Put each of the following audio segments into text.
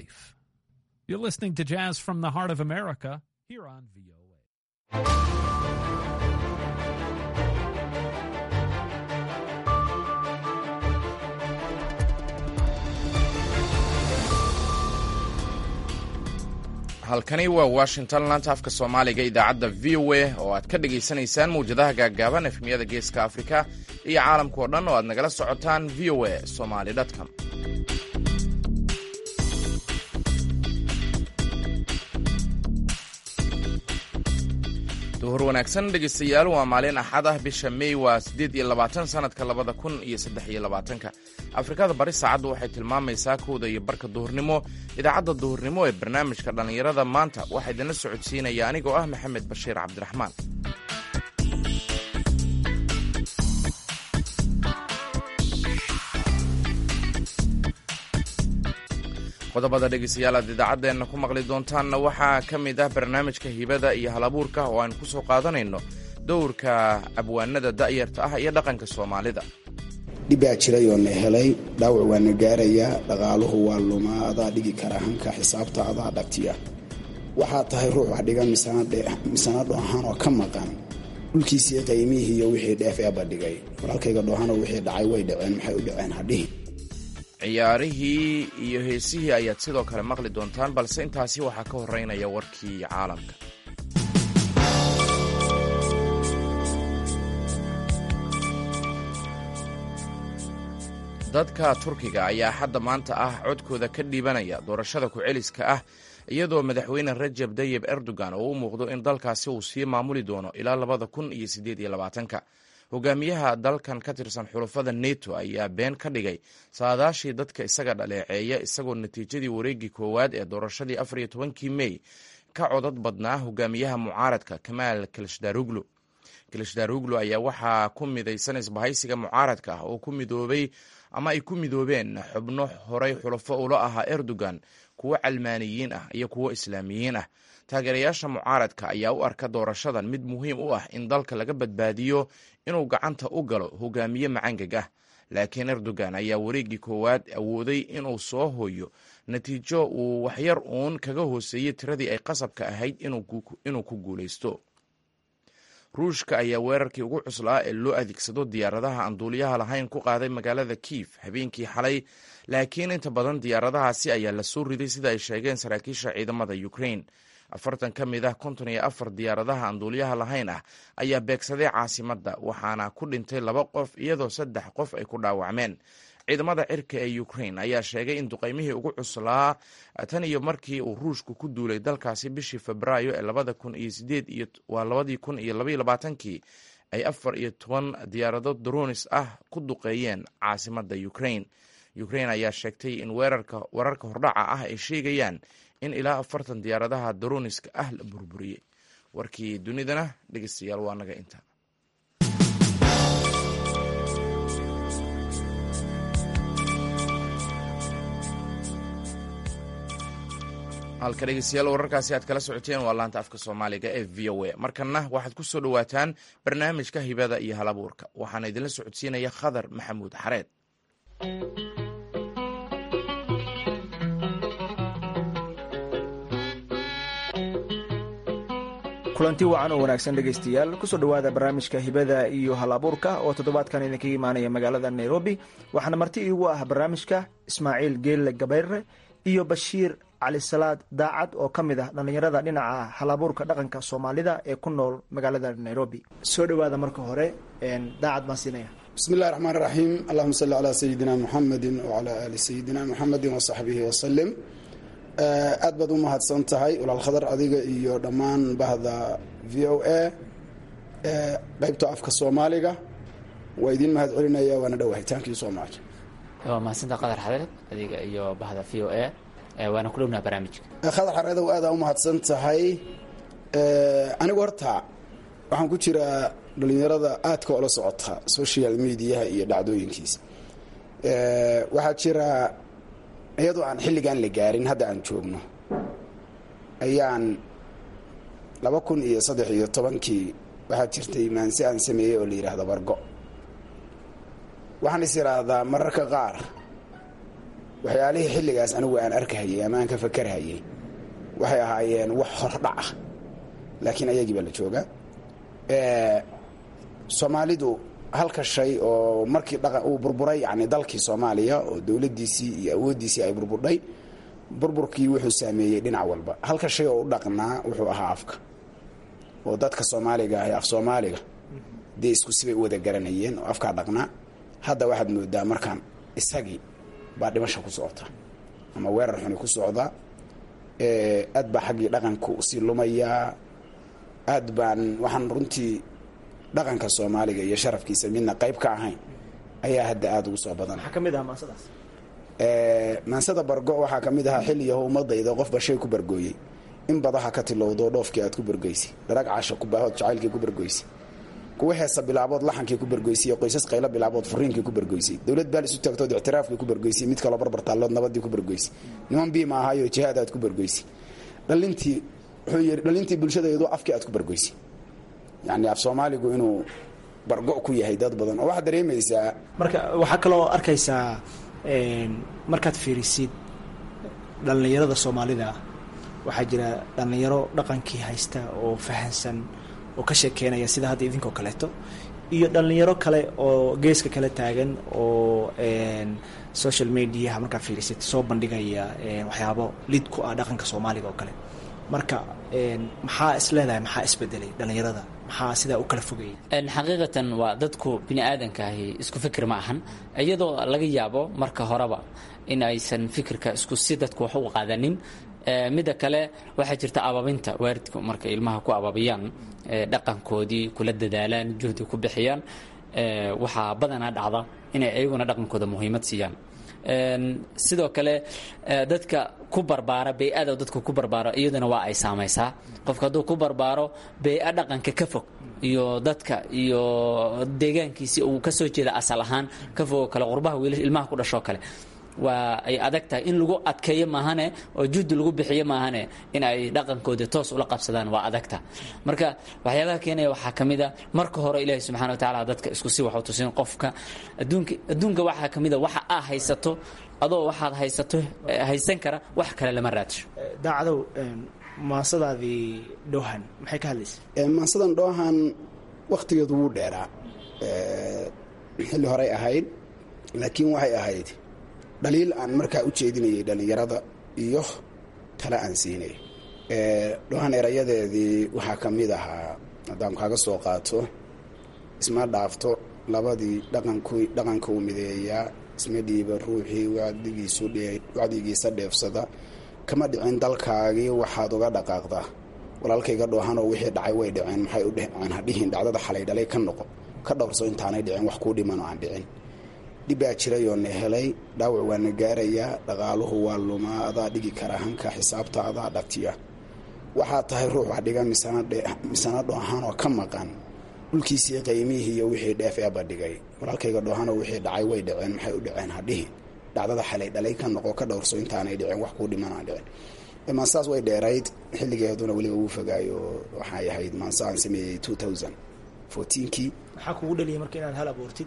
life. You're listening to Jazz from the Heart of America here on VOA. halkani waa washington laanta afka soomaaliga idaacadda v o a oo aad ka dhagaysanaysaan mawjadaha gaaggaaban efemyada geeska afrika iyo caalamka oo dhan oo aad nagala socotaan v o a somaly com duhur wanaagsan dhegaystayaal waa maalin axad ah bisha mey waa siddeed iyo labaatan sannadka labada kun iyo saddex iyo labaatanka afrikada bari saacaddu waxay tilmaamaysaa kowda iyo barka duhurnimo idaacadda duhurnimo ee barnaamijka dhallinyarada maanta waxaa idinla socodsiinaya anigoo ah maxamed bashiir cabdiraxmaan qodobada dhegaystayaal aad idaacaddeenna ku maqli doontaanna waxaa ka mid ah barnaamijka hibada iyo halabuurka oo aan ku soo qaadanayno dowrka abwaanada da'yarta ah iyo dhaqanka soomaalida dhibbaa jiray oo na helay dhaawac waa na gaarayaa dhaqaaluhu waa lumaa adaa dhigi kara hanka xisaabta adaa dhagtiya waxaa tahay ruux wax dhiga misana dhoohan oo ka maqan dhulkiisii qaymihii iyo wixii dheef eeba dhigay walaalkayga dhoohano wixii dhacay way dhaceen maxay u dhaceen hadhihi ciyaarihii iyo heesihii ayaad sidoo kale maqli doontaan balse intaasi waxaa ka horeynaya warkii caalamka dadka turkiga ayaa hadda maanta ah codkooda ka dhiibanaya doorashada ku-celiska ah iyadoo madaxweyne rajab dayib erdogan oo u muuqdo in dalkaasi uu sii maamuli doono ilaa labada kun iyo siddeed iyo labaatanka hogaamiyaha dalkan ka tirsan xulafada neto ayaa been ka dhigay saadaashii dadka isaga dhaleeceeya isagoo natiijadii wareegii koowaad ee doorashadii afar iyo tobankii mey ka codad badnaa hogaamiyaha mucaaradka kamaal kilshdaruglu kilshdaruglu ayaa waxaa ku midaysan isbahaysiga mucaaradka ah oo ku midoobay ama ay ku midoobeen xubno horey xulafo ula ahaa erdogan kuwo calmaaniyiin ah iyo kuwo islaamiyiin ah taageerayaasha mucaaradka ayaa u arka doorashadan mid muhiim u ah in dalka laga badbaadiyo inuu gacanta u galo hogaamiye macangag ah laakiin erdogan ayaa wareeggii koowaad awooday inuu soo hooyo natiijo uu waxyar uun kaga hooseeyey tiradii ay qasabka ahayd inuu ku guulaysto ruushka ayaa weerarkii ugu cuslaa ee loo adeegsado diyaaradaha aan duuliyaha lahayn ku qaaday magaalada kiif habeenkii xalay laakiin inta badan diyaaradahaasi ayaa la soo riday sida ay sheegeen saraakiisha ciidamada ukrain afartan ka mid ah konton iyo afar diyaaradaha aan duuliyaha lahayn ah ayaa beegsaday caasimadda waxaana ku dhintay laba qof iyadoo saddex qof ay ku dhaawacmeen ciidamada cirka ee ukrain ayaa sheegay in duqaymihii ugu cuslaa tan iyo markii uu ruushku ku duulay dalkaasi bishii febraayo ee labada kun iyo sideed iyo waa labadii kun iyo labaiyo labaatankii ay afar iyo toban diyaarado dronis ah ku duqeeyeen caasimadda ukrain ukrain ayaa sheegtay in weerarka wararka hordhaca ah ay sheegayaan in ilaa afartan diyaaradaha droniska ah la burburiyey warkii dunidana dhegeystayaal waa naga inta halka dhegeystayaal wararkaasi aad kala socoteen waa laanta afka soomaaliga ee v o a markanna waxaad ku soo dhowaataan barnaamijka hibada iyo halabuurka waxaana idinla socodsiinaya khadar maxamuud xareed kulanti wacan oo wanaagsan dhegaystayaal kusoo dhowaada barnaamijka hibada iyo halabuurka oo toddobaadkan idinkaga imaanaya magaalada nairobi waxaana marti iigu ah barnaamijka ismaaciil geelle gabayre iyo bashiir cali salaad daacad oo ka mid ah dhallinyarada dhinaca halabuurka dhaqanka soomaalida ee ku nool magaalada nairobi soo dhowaada marka hore daacad baan siinaya bismi illahi raxmaan raxiim allahuma salli calaa sayidina muxamedin wacalaa aali sayidina muxamedin wasaxbihi wasalim aad baad u mahadsan tahay walaal khadar adiga iyo dhammaan bahda v o a qeybta afka soomaaliga waa idiin mahad celinaya waana dhowahay tankii so much waa mahadsanta qadar xareed adiga iyo bahda v o a waana ku dhownaha barnaamijka khadar xareedow aadaa u mahadsan tahay anigu horta waxaan ku jiraa dhalinyarada aadka oola socota social mediaha iyo dhacdooyinkiisa waxaa jira iyadoo aan xilligaan la gaarin hadda aan joogno ayaan laba kun iyo saddex iyo tobankii waxaa jirtay maanse aan sameeyey oo la yidhaahdo bargo waxaan is idhaahdaa mararka qaar waxyaalihii xilligaas anigu aan arkahayay ama aan ka fakarhayay waxay ahaayeen wax hordhac ah laakiin ayagii baa la joogaa soomaalidu halka shay oo markii uu burburay yani dalkii soomaaliya oo dowladdiisii iyo awooddiisii ay burburdhay burburkii wuxuu saameeyey dhinac walba halka shay oo u dhaqnaa wuxuu ahaa afka oo dadka soomaaliga ahi af soomaaliga dee isku sibay u wada garanayeen oo afkaa dhaqnaa hadda waxaad moodaa markaan isagii baa dhimasha ku socota ama weerar xuni ku socda aad baa xaggii dhaqanka usii lumayaa aad baan waxaan runtii dhaqanka soomaaliga iyo sharafkiisa midna qayb ka ahayn ayaa hadda aada ugu soo badan maxaa ka mid ah maasadaas maansada bargo waxaa ka mid ahaa xilliyaho ummadayda qofba shay ku bargooyey in badaha ka tilowdo dhoofkii aad ku bargoysay dharag casha ku baahood jacaylkii ku bargoysay kuwa heesa bilaabood laxankii ku bargoysay iyo qoysas qaylo bilaabood furiinkii ku bargoysay dowlad baal isu taagtood ictiraafkii ku bargoysay mid kaloo barbartaallood nabadii ku bargoysay niman biima ahaayo jihaad aad ku bargoysay dhalintii wuxuu yidhi dhalintii bulshadaydu afkii aad ku bargoysay yacni af soomaaligu inuu bargo ku yahay dad badan oo waxaad dareemaysaa marka waxaa kaloo arkaysaa markaad fiirisid dhallinyarada soomaalida waxaa jira dhallinyaro dhaqankii haysta oo fahansan oo ka sheekeynaya sida hadda idinkoo kaleeto iyo dhallinyaro kale oo geeska kale taagan oo social mediaha markaad fiirisid soo bandhigaya waxyaabo lid ku ah dhaqanka soomaaliga oo kale marka maxaa is leedahay maxaa isbedelay dhallinyarada maxaa sidaa u kala fogayay xaqiiqatan waa dadku bini aadankaahi isku fikir ma ahan iyadoo laga yaabo marka horeba in aysan fikirka isku si dadku wax u qaadanin midda kale waxaa jirta ababinta waalidku markay ilmaha ku ababiyaan dhaqankoodii kula dadaalaan juhdi ku bixiyaan waxaa badanaa dhacda inay ayaguna dhaqankooda muhiimad siiyaan sidoo kale dadka ku barbaara bey-ada dadku ku barbaaro iyaduna waa ay saamaysaa qofka hadduu ku barbaaro bey-a dhaqanka ka fog iyo dadka iyo deegaankiisii uu kasoo jeeda asal ahaan ka fogoo kale qurbaha wiil ilmaha ku dhashoo kale waa ay adag tahay in lagu adkeeyo maahane oo juddi lagu bixiyo maahane in ay dhaqankoodii toos ula qabsadaan waa adagta marka waxyaabaha keenaya waxaa ka mid a marka hore ilaahi subxana wa tacala dadka isku si wax u tusin qofka adduunka adduunka waxaa ka mid a waxa aa haysato adoo waxaad haysato haysan kara wax kale lama raadsho daacadow maasadaadii dhoohan maxay ka hadlaysa maansadan dhoohan wakhtigeedu wuu dheeraa xilli horey ahayd laakiin waxay ahayd dhaliil aan markaa u jeedinayay dhallinyarada iyo tale aan siinay dhoohan erayadeedii waxaa ka mid ahaa haddaan kaaga soo qaato isma dhaafto labadii dhaqanka u mideeyaa isma dhiiba ruuxii wacdigiisa dheefsada kama dhicin dalkaagii waxaad uga dhaqaaqdaa walaalkayga dhoohanoo wixii dhacay way dhaceen maxay u dheceen hadhihin dhacdada xalay dhalay ka noqo ka dhowrso intaanay dhicin wax kuu dhimanoo aan dhicin dhibbaa jirayoo na helay dhaawac waa na gaarayaa dhaqaaluhu waa lumaa adaa dhigi kara hanka xisaabta adaa dhatiya waxaad tahay ruux wax dhiga misana dhoohanoo ka maqan dhulkiisii qaymihii iyo wixii dheef eeba dhigay walaalkayga dhoohanoo wixii dhacay way dhaceen maxay u dhaceen hadhihin dhacdada xalay dhalay ka noqo ka dhowrso intaanay dhicin wax kuu dhiman aan dhicin maansaas way dheerayd xilligeeduna weliba uu fogaayo waxay ahayd maansa aan sameeyey two thousand fourteenkii maxaa kugu dhaliyay marka inaad hal abuurtid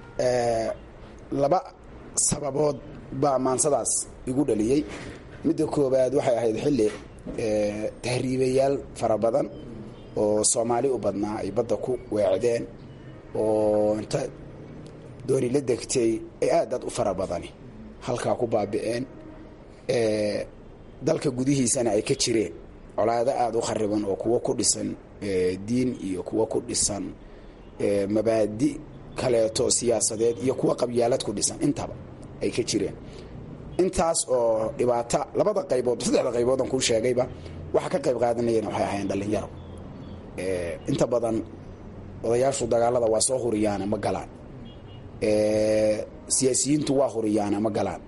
laba sababood baa maansadaas igu dhaliyey midda koowaad waxay ahayd xilli tahriibayaal fara badan oo soomaali u badnaa ay badda ku weecdeen oo inta dooni la degtay ay aad aad u fara badani halkaa ku baabi'een dalka gudihiisana ay ka jireen colaado aada u khariban oo kuwo ku dhisan diin iyo kuwo ku dhisan mabaadi kaleeto siyaasadeed iyo kuwa qabyaalad ku dhisan intaba ay ka jireen intaas oo dhibaata labada qaybood saddexda qaybood aan kuu sheegayba waxa ka qayb qaadanayana waxay ahayn dhallinyaro inta badan odayaashu dagaalada waa soo huriyaana ma galaan siyaasiyiintu waa huriyaana ma galaan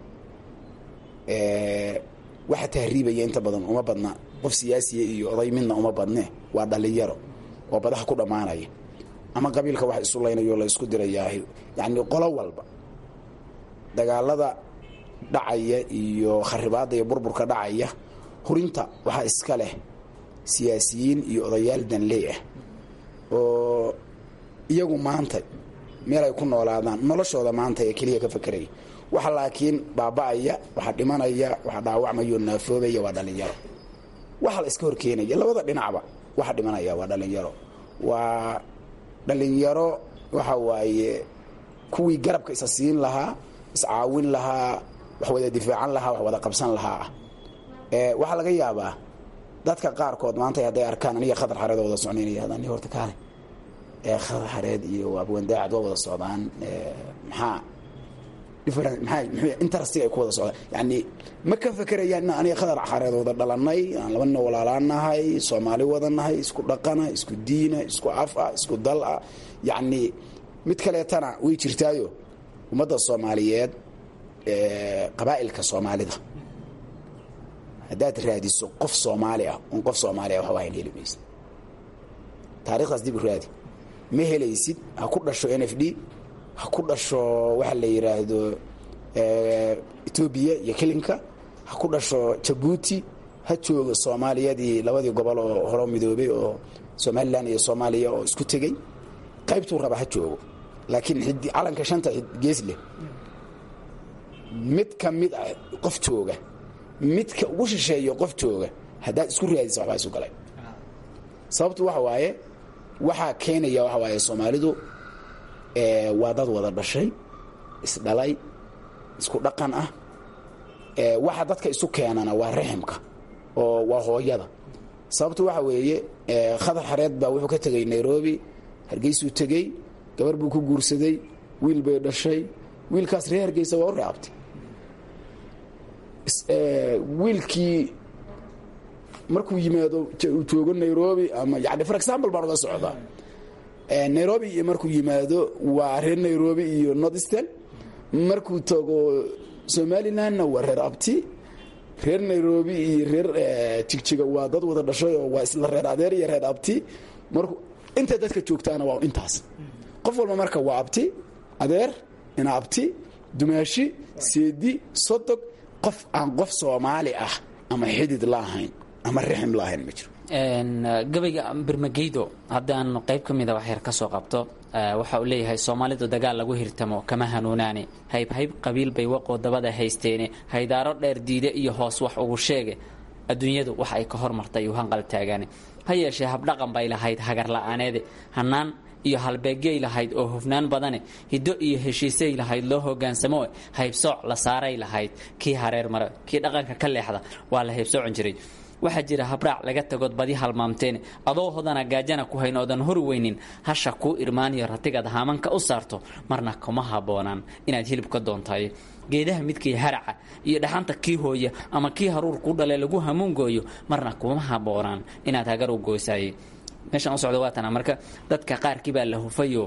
waxa tahriibaya inta badan uma badna qof siyaasiya iyo oday midna uma badne waa dhallinyaro oo badaha ku dhammaanaya ama qabiilka wax isu laynayo la isku dirayaahy yacni qolo walba dagaalada dhacaya iyo kharibaadda iyo burburka dhacaya hurinta waxaa iska leh siyaasiyiin iyo odayaal danley ah oo iyagu maanta meel ay ku noolaadaan noloshooda maanta ee keliya ka fakeraya waxa laakiin baaba'aya waxa dhimanaya waxa dhaawacmayo naafoobaya waa dhallinyaro waxa la iska horkeenaya labada dhinacba waxa dhimanaya waa dhallinyaro waa dhallinyaro waxa waaye kuwii garabka isa siin lahaa iscaawin lahaa wax wada difaacan lahaa wax wada qabsan lahaa ah waxaa laga yaabaa dadka qaarkood maanta hadday arkaan aniga khadar xareed oo wada socnaynaya hadaan horta kaale khadar xareed iyo abwandaacad waa wada socdaan maxaa interestiga ay ku wada socdaan yani ma ka fekerayaan in aniga khadar xareed wada dhalanay aan laba nina walaalaanahay soomaali wada nahay isku dhaqana isku diina isku af ah isku dal ah yacni mid kaleetana way jirtaayo ummadda soomaaliyeed qabaa'ilka soomaalida haddaad raadiso qof soomaali ah un qof soomaali ah waxba hayn heli maysid taarikhdaas dib u raadi ma helaysid ha ku dhasho n f d ha ku dhasho waxa la yidhaahdo etoobiya iyo kelinka ha ku dhasho jabuuti ha joogo soomaaliyadii labadii gobol oo horo midoobay oo somalilan iyo soomaaliya oo isku tegey qaybtuu raba ha joogo laakiin calanka shanta gees leh mid ka mid ah qof jooga midka ugu shisheeyo qof jooga haddaad isku raadisa waxbaa isu galay sababtu waxa waaye waxaa keenaya waxa waaye soomaalidu waa dad wada dhashay isdhalay isku dhaqan ah waxa dadka isu keenana waa raximka oo waa hooyada sababtu waxa weeye khadar xareed baa wuxuu ka tegey nairobi hargeysuu tegey gabar buu ku guursaday wiil bay dhashay wiilkaas reer hargeysa waa u reabtay wiilkii markuu yimaado uu joogo nairobi ama yani for example baan uga socdaa nairobi iyo markuu yimaado waa reer nairobi iyo northeastern markuu tago somalilandna waa reer abti reer nairobi iyo reer jigjiga waa dad wada dhashay oo waa isla reer adeer iyo reer abti markuu inta dadka joogtaana waa intaas qof walba marka waa abti adeer ina abti dumaashi seedi sodog qof aan qof soomaali ah ama xidid la ahayn ama rixim la ahayn ma jiro gabayga birmageydo haddaan qayb ka mida waxyar ka soo qabto waxa uu leeyahay soomaalidu dagaal lagu hirtamo kama hanuunaane hayb hayb qabiil bay waqoo dabada haysteene haydaaro dheer diide iyo hoos wax ugu sheege adduunyadu wax ay ka hormartay uu hanqal taagaane ha yeeshee habdhaqan bay lahayd hagar la'aaneede hannaan iyo halbeegyay lahayd oo hufnaan badane hiddo iyo heshiisay lahayd loo hogaansamo haybsooc la saaray lahayd kii hareer mare kii dhaqanka ka leexda waa la haybsoocon jiray waxaa jira habraac laga tagood badi halmaamteen adoo hodana gaajana ku hayn oodan hori weynin hasha kuu irmaaniyo ratigaad haamanka u saarto marna kuma habboonaan inaad hilib ka doontaay geedaha midkii haraca iyo dhaxanta kii hooya ama kii haruur kuu dhale lagu hamuungooyo marna kuma habboonaan inaad hagar u goosaayay meeshaan u socda waatana marka dadka qaarkii baa la hufayo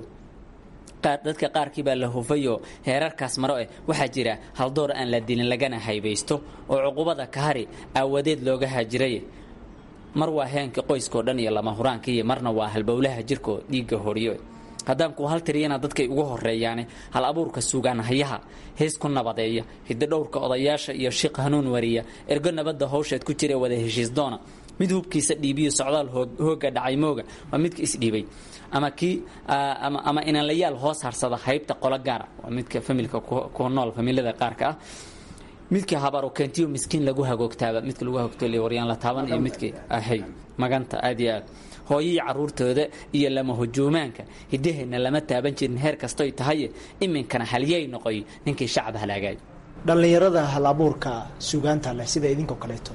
dadka qaarkii baa la hufayo heerarkaas maro eh waxaa jira haldoor aan la dilin lagana haybaysto oo cuqubada kahari aawadeed looga haajiray mar waa heenka qoyskao dhan iyo lama huraankiiyo marna waa halbowlaha jirko dhiigga horiyo haddaan ku hal tiriyana dadkay ugu horeeyaane hal abuurka sugaan hayaha hees ku nabadeeya hiddo dhowrka odayaasha iyo shiq hanuun wariya ergo nabadda hawsheed ku jira wada heshiis doona mid hubkiisa dhiibiyo socdaal hooga dhacay mooga waa midka isdhiibay ama kii ama inanlayaal hoos harsada haybta qolo gaara waa midka familka ku nool familada qaarka ah midkii habaro keentiyo miskiin lagu hagoogtaaba midka lagu hagoogto waryaan la taaban iyo midkii ahay maganta aad iyo aad hooyihii caruurtooda iyo lama hujuumaanka hiddaheenna lama taaban jirin heer kastoy tahaye iminkana halyay noqoy ninkii shacab halaagay dhallinyarada hal abuurka suugaanta leh sida idinkoo kaleeto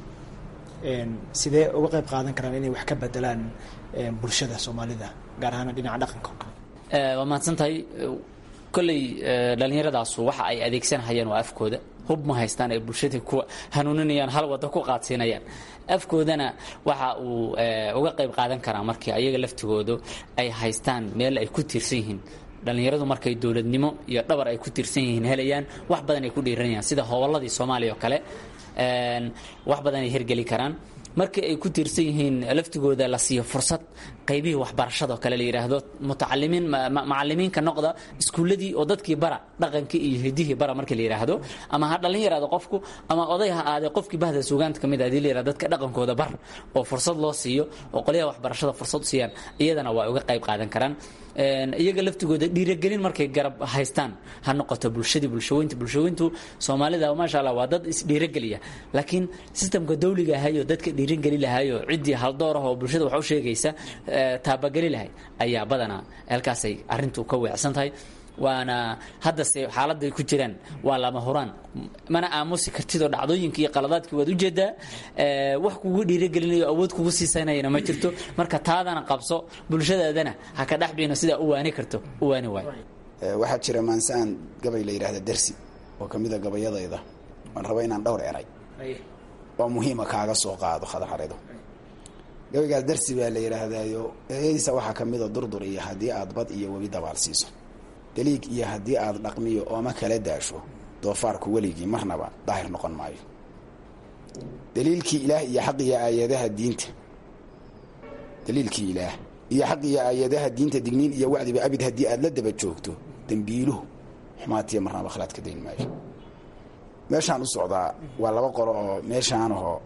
sidee uga qayb qaadan karaan inay wax ka bedelaan bulshada soomaalida gaar ahaan dhinaca dhaqanka oo kale waa mahadsantahay kolley dhallinyaradaasu waxa ay adeegsanhayaan waa afkooda hub ma haystaan ay bulshadii ku hanuuninayaan hal waddo ku qaadsiinayaan afkoodana waxa uu uga qayb qaadan karaa markii ayaga laftigoodu ay haystaan meel ay ku tiirsan yihiin dhallinyaradu markay dowladnimo iyo dhabar ay ku tiirsan yihiin helayaan wax badan ay ku dhiiranayaan sida hobolladii soomaaliya oo kale wax badan ay hergeli karaan markii ay ku tiirsan yihiin laftigooda la siiyo fursad qaybihii waxbarashada oo kale la yidhaahdo mutacalimiin macalimiinka noqda iskuulladii oo dadkii bara dhaqankii iyo hidihii bara markii la yidhaahdo ama ha dhalin yaraado qofku ama oday ha aadee qofkii bahda suugaanta ka mid ah hadii la yidhahdo dadka dhaqankooda bar oo fursad loo siiyo oo qolyaha waxbarashada fursad u siiyaan iyadana waa uga qayb qaadan karaan iyaga laftigooda dhiiragelin markay garab haystaan ha noqoto bulshadii bulshaweynta bulshaweyntu soomaalida maasha allah waa dad isdhiirageliya laakiin sistamka dawliga ahayo dadka dhiirageli lahayo ciddii haldoor ah oo bulshada wax u sheegaysa taabageli lahay ayaa badanaa halkaasay arrintu ka weecsan tahay waana haddase xaaladay ku jiraan waa lama huraan mana aamusi kartidoo dhacdooyinka iyo qaladaadkii waad ujeedaa wax kugu dhiiragelinayo awood kugu siisanayana ma jirto marka taadana qabso bulshadaadana ha ka dhexbino sidaa u waani karto u waani waayo waxaa jira maansaan gabay la yidhaahda dersi oo ka mida gabayadayda waan raba inaan dhowr eray oo muhiima kaaga soo qaado khadaxarido gabaygaas dersi baa la yidhaahdaayo eeyadiisa waxaa ka mida durdur iyo haddii aad bad iyo webi dabaal siiso daliig iyo haddii aad dhaqmiyo ooma kala daasho doofaarku weligii marnaba daahir noqon maayo daliilkii ilaah iyo xaq iyo aayadaha diinta daliilkii ilaah iyo xaq iyo aayadaha diinta digniin iyo wacdiba abid haddii aad la daba joogto dembiiluhu xumaatiya marnaba khalaad ka dayn maayo meeshaan u socdaa waa laba qolo oo meeshaanahoo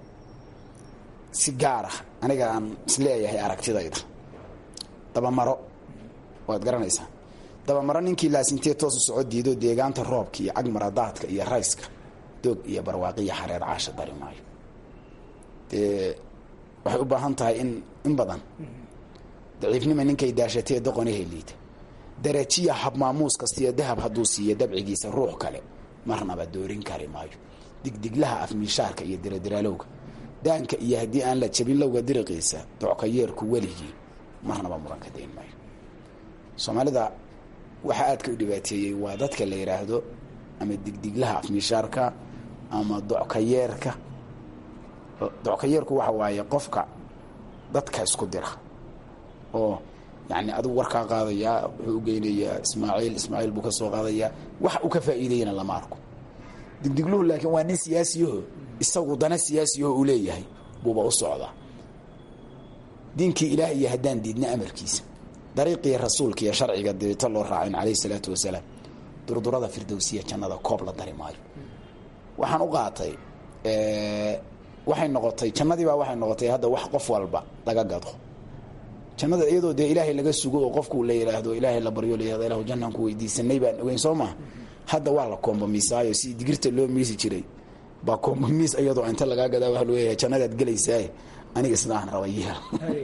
si gaar ah aniga aan isleeyahay aragtidayda dabamaro waad garanaysaa dabamaro ninkii laasintee toosu soco diido deegaanta roobka iyo cagmaradaadka iyo rayska doog iyo barwaaqiya xareer caasha dari maayo dee waxay u baahan tahay in in badan daciifnima ninkay daashatee doqonahe liita darajiya habmaamuus kastiyo dahab hadduu siiyo dabcigiisa ruux kale marnaba doorin kari maayo digdiglaha afmiishaarka iyo diradilaalowga daanka iyo haddii aan la jabin lowga diriqiisa docka yeerku weligii marnaba muran ka dayn maayo soomaalida waxaa aadka u dhibaateeyey waa dadka la yidhaahdo ama digdiglaha afmiishaarka ama dockayeerka dockayeerku waxa waaye qofka dadka isku dira oo yani adigu warkaa qaadayaa wuxuu u geynayaa ismaaciil ismaaciil buu ka soo qaadayaa wax uu ka faa'iideyana lama arko digdigluhu laakiin waa nin siyaasiyaho isagu dana siyaasiyaho uu leeyahay buuba u socdaa diinkii ilaah iyo haddaan diidna amarkiisa dariiqii rasuulka iyo sharciga deeto loo raacin calayhi salaatu wasalaam durdurada firdowsiya jannada koob la dari maayo waxaan u qaatay waxay noqotay jannadiibaa waxay noqotay hadda wax qof walba laga gado jannada iyadoo dee ilaahay laga sugo oo qofku la yidhaahdo ilaahay la baryo layihahdo ilahu jannaan ku weydiisanay baan ogeyn soo maha hadda waa la koombomiisaayo si digirta loo miisi jiray baa koombomiis iyadoo inta lagaa gadaa waa looyahay jannadaad gelaysaaye aniga sidaan raba yeel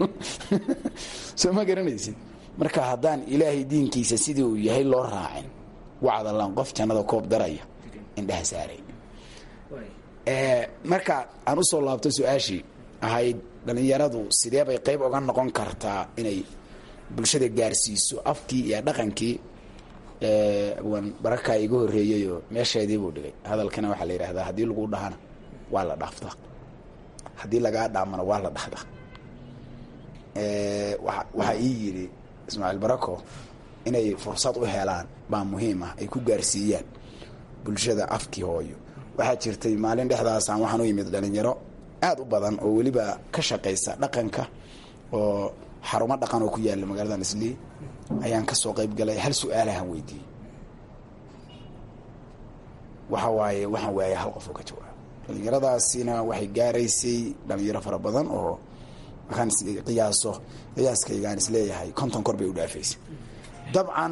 soo ma garanaysid marka haddaan ilaahay diinkiisa sidii uu yahay loo raacin wacdalan qof jannada koob daraya indhaha saarayn marka aan usoo laabto su-aashii ahayd dhallinyaradu sidee bay qayb oga noqon kartaa inay bulshada gaarsiiso afkii iyo dhaqankii wan barakaa iga horreeyeyoo meesheedii buu dhigay hadalkana waxaa la yidhahdaa haddii lagu dhahana waa la dhaaftaa haddii lagaa dhaamana waa la dhahdaa waxaa ii yidhi ismaaciil barako inay fursad u helaan baa muhiim ah ay ku gaarsiiyaan bulshada afkii hooyo waxaa jirtay maalin dhexdaasaan waxaan u yimid dhalinyaro aad u badan oo weliba ka shaqaysa dhaqanka oo xarumo dhaqan oo ku yaala magaalada islii ayaan ka soo qayb galay hal su-aalahan weydiiyey waxa waaye waxaan waayay hal qof oo ka jawaabo dhalinyaradaasina waxay gaaraysay dhalinyaro fara badan oo markaan qiyaaso qiyaaskaygaan isleeyahay konton kor bay u dhaafaysay dabcan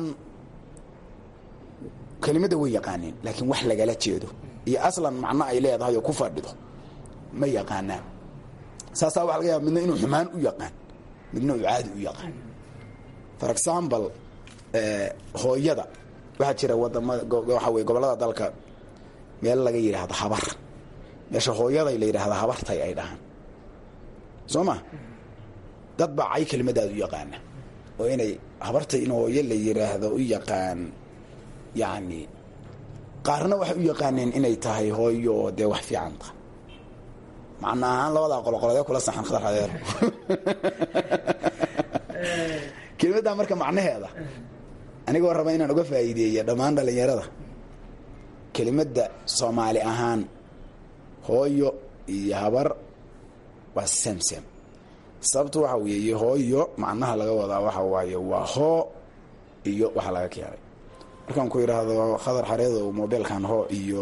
kelimadda way yaqaaneen laakiin wax lagala jeedo iyo aslan macno ay leedahay oo ku fadhido ma yaqaanaan saasaa waxa laga yaaba midna inuu xumaan u yaqaan midna uu caadi u yaqaan for example hooyada waxaa jira wadamada waxa weye gobollada dalka meel laga yidhaahdo habar meesha hooyaday la yidhaahda habartay ay dhahaan soo ma dad baa cay kelimadaad u yaqaana oo inay habartay in hooyo la yidhaahdo u yaqaan yacni qaarna waxay u yaqaaneen inay tahay hooyo oo dee wax fiican tahay macna ahaan labadaa qoloqoladee kula saxan khadar adeer kelimaddaa marka macnaheeda anigoo raba inaan uga faa'iideeya dhammaan dhallinyarada kelimadda soomaali ahaan hooyo iyo habar waa samsam sababtu waxa weeye hooyo macnaha laga wadaa waxa waaye waa hoo iyo waxa laga keenay markaan ku idhaahdo khadar xareedow mobilkan hoo iyo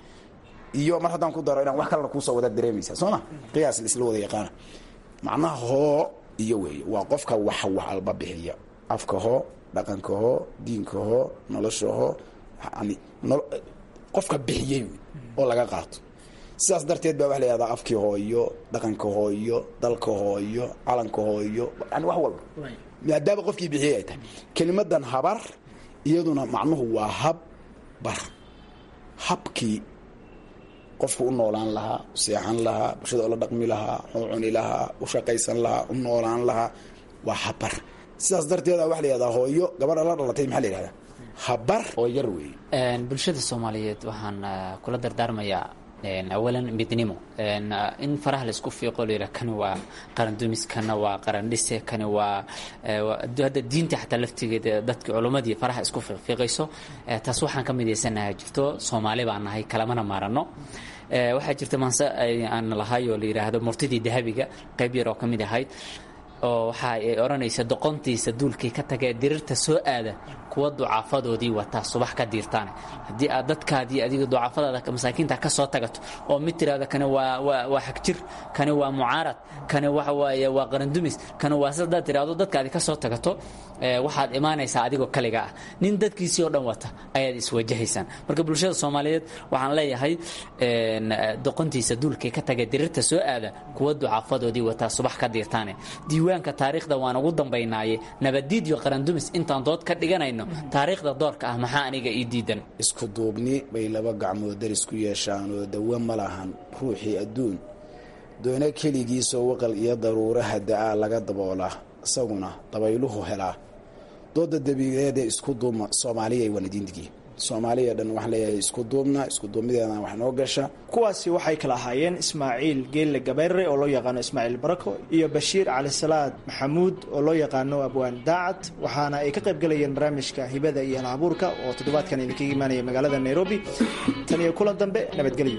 iyo mar haddaan ku daro inaan wax kalena kuusoo wada dareemaysa soo ma qiyaas laisla wada yaqaana macnaha hoo iyo weeye waa qofka wax wax alba bixiya afka hoo dhaqanka hoo diinka hoo nolosha hoo yani qofka bixiyey oo laga qaato sidaas darteed baa waxa la yihahdaa afkii hooyo dhaqanka hooyo dalka hooyo calanka hooyo yani wax walba maadaama qofkii bixiyey ay tahay kelimadan habar iyaduna macnuhu waa hab bar habkii qofku u noolaan lahaa u seexan lahaa bulshada oo la dhaqmi lahaa u cuni lahaa u shaqaysan lahaa u noolaan lahaa waa habar sidaas darteeda waxa la yihahdaa hooyo gabadha la dhalatay maxaa la yihahdaa habar oo yar weeye bulshada soomaaliyeed waxaan kula dardaarmayaa awalan midnimo in faraha laisku fiiqo layidhah kani waa qaran dumis kana waa qaran dhise kani waa hadda diinta xataa laftigeeda dadki culummadii faraha isku fiiqfiiqayso taas waxaan ka midaysanaha jirto soomaali baan nahay kalamana maarano waxaa jirta maanse aan lahay oo la yidhaahdo murtidii dahabiga qayb yar oo ka mid ahayd oo waxa ay odhanaysa doqontiisa duulkii ka tagee dirirta soo aada kuwa ducaafadoodii wataa subax ka diirtaane haddii aad dadkaadii adiga ducaafadaada masaakiinta ka soo tagato oo mid tiraahdo kani waa waa waa xagjir kani waa mucaarad kani waxa waaye waa qarandumis kani waa sidaad tiraahdo dadkaadi ka soo tagato waxaad imaanaysaa adigoo kaliga ah nin dadkiisii oo dhan wata ayaad iswajahaysaan marka bulshada soomaaliyeed waxaan leeyahay doqontiisa duulkii ka taga dirirta soo aada kuwa ducaafadoodii wataa subax ka diirtaane diiwaanka taariikhda waan ugu dambaynaaye nabadiid iyo qarandumis intaan dood ka dhiganayno taariikhda doorka ah maxaa aniga ii diidan isku duubni bay laba gacmood daris ku yeeshaan oo dawo ma lahan ruuxii adduun doona keligiisoo waqal iyo daruuraha da-aa laga daboolaa isaguna dabayluhu helaa dooda dabiireedee isku duubma soomaaliya waan idiin digiyey soomaaliya dhan waxaan leeyahay isku duubna isku duubnideedana wax noo gasha kuwaasi waxay kala ahaayeen ismaaciil geelle gabayre oo loo yaqaano ismaaciil barako iyo bashiir calisalaad maxamuud oo loo yaqaano abwaan daacad waxaana ay ka qayb galayeen barnaamijka hibada iyo halabuurka oo toddobaadkan idinkaga imaanaya magaalada nairobi tan iyo kulan dambe nabadgelyo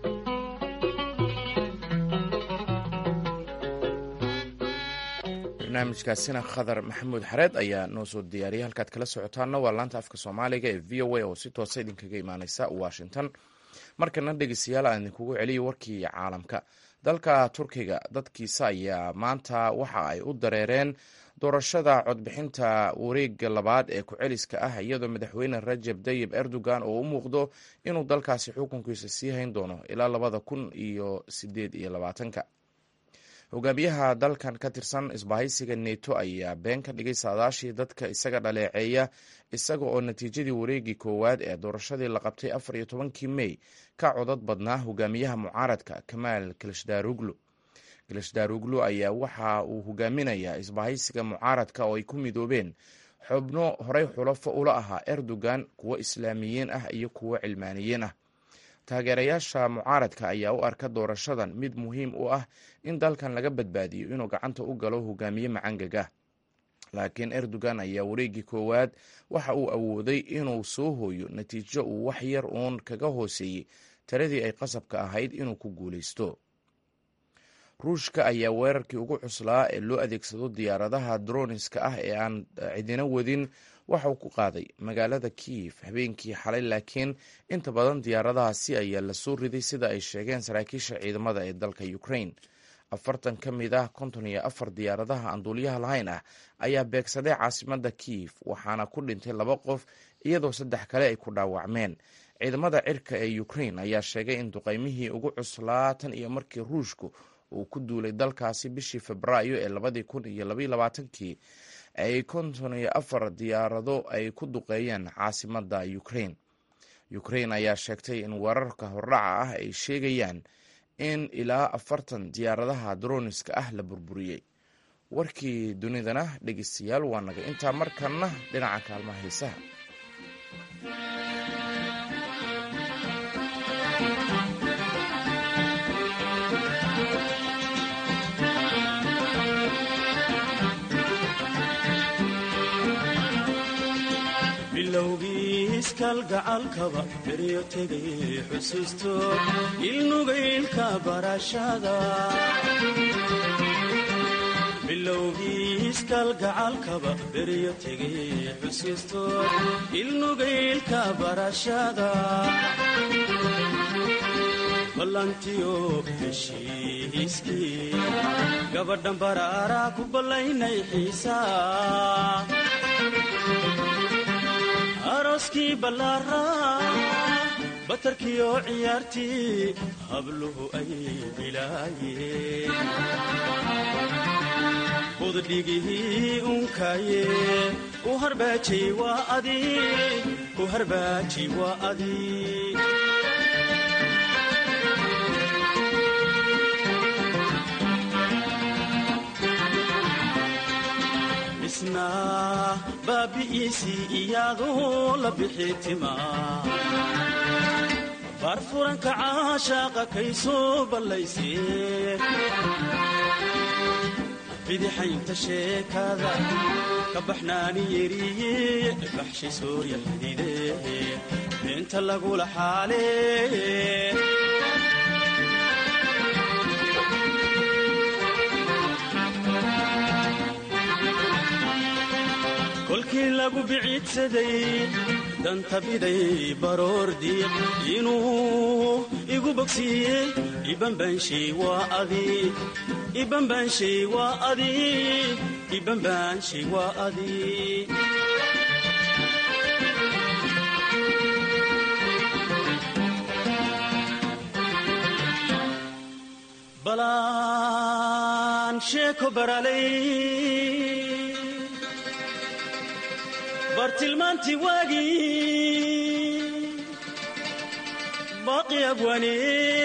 barnaamijkaasina khadar maxamuud xareed ayaa noo soo diyaariyay halkaad kala socotaana waa laanta afka soomaaliga ee v o a oo si toosa idinkaga imaaneysa washington markana dhegeystayaal aan idinkugu celiyo warkii caalamka dalka turkiga dadkiisa ayaa maanta waxa ay u dareereen doorashada codbixinta wareega labaad ee ku-celiska ah iyadoo madaxweyne rajab tayib erdogan oo u muuqdo inuu dalkaasi xukunkiisa sii hayn doono ilaa labada kun iyo sideed iyo labaatanka hogaamiyaha dalkan ka tirsan isbahaysiga neto ayaa been ka dhigay saadaashii dadka isaga dhaleeceeya isaga oo natiijadii wareegii koowaad ee doorashadii la qabtay afar iyo tobankii mey ka codad badnaa hogaamiyaha mucaaradka kamaal kilishdaruglu kilishdaruglu ayaa waxa uu hogaaminayaa isbahaysiga mucaaradka oo ay ku midoobeen xubno horey xulafo ula ahaa erdogan kuwo islaamiyiin ah iyo kuwo cilmaaniyiin ah taageerayaasha mucaaradka ayaa u arka doorashadan mid muhiim u ah in dalkan laga badbaadiyo inuu gacanta u galo hogaamiye macangagah laakiin erdogan ayaa wareegii koowaad waxa uu awooday inuu soo hooyo natiijo uu wax yar uun kaga hooseeyey taradii ay qasabka ahayd inuu ku guulaysto ruushka ayaa weerarkii ugu cuslaa ee loo adeegsado diyaaradaha droniska ah ee aan cidina wadin waxauu ku qaaday magaalada kiyif habeenkii xalay laakiin inta badan diyaaradahaasi ayaa lasoo riday sida ay sheegeen saraakiisha ciidamada ee dalka ukraine afartan ka mid ah konton iyo afar diyaaradaha aan duuliyaha lahayn ah ayaa beegsaday caasimada kiyif waxaana ku dhintay laba qof iyadoo saddex kale ay ku dhaawacmeen ciidamada cirka ee ukraine ayaa sheegay in duqeymihii ugu cuslaa tan iyo markii ruushku uu ku duulay dalkaasi bishii febraayo ee labadii kun iyo labaiyo labaatankii ay konton iyo afar diyaarado ay ku duqeeyeen caasimada ukraine ukraine ayaa sheegtay in weerarka hordhaca ah ay sheegayaan in ilaa afartan diyaaradaha droniska ah la burburiyey warkii dunidana dhegeystayaal waa naga intaa markanna dhinaca kaalmaha heesaha bilowgii iskalgacalkaba beryo tegay xusuusto ilnugaylka barashada bilowgiiskalgacalkaba beryo tegay xusiistood ilnugaylka barashada ballantiyo heshiiskii gabadhan baraaraa ku ballaynay xiisaa arooskii ballaaraa batarkiyo ciyaartii habluhu ay bilaayeen buddhigihii unkaye u harbaajay waa adi u harbaajay waa adi isna baabi'iisii iyaadoo la bixi timaa baarfuranka caashaaqa kay soo ballaysee bidixaynta sheekada ka baxnaani yeriye baxshay soorya xidide beenta lagula xaalee kolkii lagu biciidsaday danta biday baroor diiq inuu igu bogsiiyey ibanbaanshay waa adi ibanbaanshay waa adi ibanbaanshay waa adi balaan sheeko baralay bartilmaantii waagii baaqi abwaane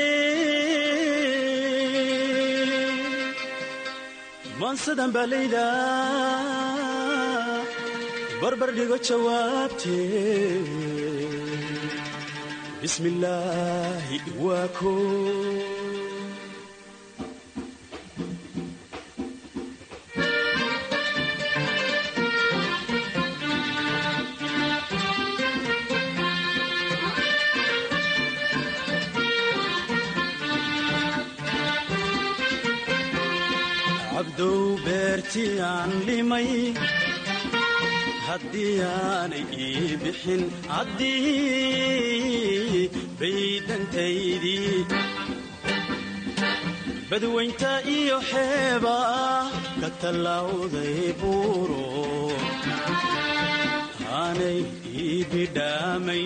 maansadan baa layda barbar dhigo jawaabtee bismi illaahi waa ko cabdow beertii aan limay haddii aanay ii bixin haddii baydantaydii badwaynta iyo xeeba ka tallawday buuro aanay ii bidhaamay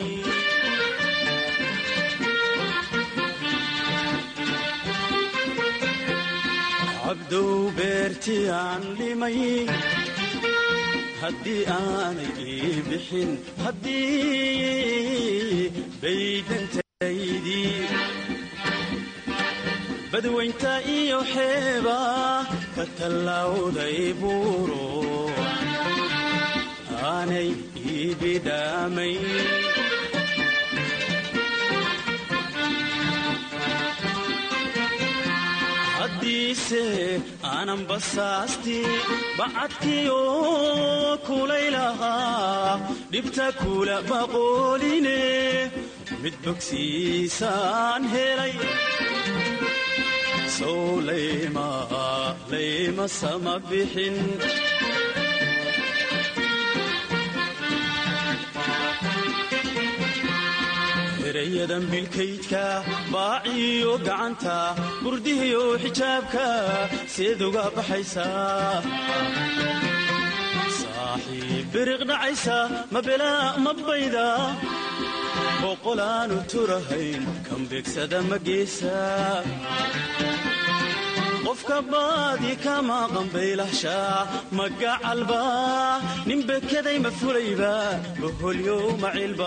cabdow beertii aan limay haddii aanay ii bixin haddii baydantaydii badwaynta iyo xeeba ka tallawday buuro aanay ii bidhaamay haddiise aanan basaasti bacadkii oo kulaylahaa dhibta kula maqooline mid bogsiisaan helay sow layma layma sama bixin erayadan bilkaydka baaciyo gacanta burdihiyo xijaabka seed uga baxaysaa saaxiib biriq dhacaysa ma belaa ma bayda boqolaanu turahayn kan beegsada ma geesa qofka baadi kama qambaylahshaa magacalba nin bekaday ma fulayba boholyow macilba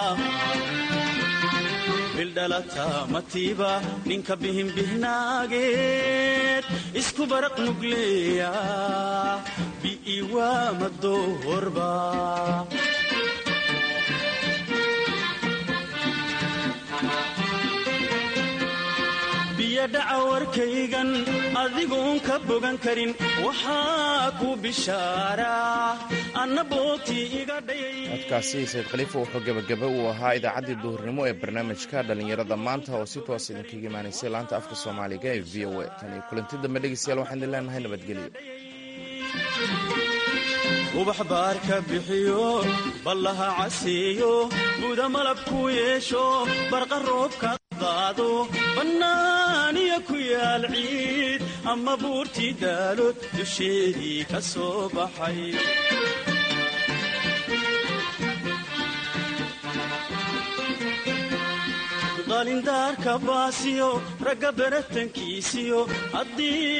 bildhalata matiiba ninka bihinbihnaageed isku baraq nugleeya bi'iwa madoorba biyodhaca warkaygan adigoon ka bogan karin waxaa ku bishaaraa anna boogtii iga dhayay codkaasi sayd khaliifa wuxuu gebagaba uu ahaa idaacaddii duhurnimo ee barnaamijka dhallinyarada maanta oo si toos idinkaga imaanaysay laanta afka soomaaliga ee v o a tan iyo kulanti dambe dhegeystayaal waxaan idin leenahay nabadgelyo ubax baar ka bixiyo ballaha caseeyo buda malabku yeesho barqa roobka daado bannaaniya ku yaal ciid ama buurtii daalood dusheedii ka soo baxay qalindaarka baasiyo ragga beratankiisiyo haddii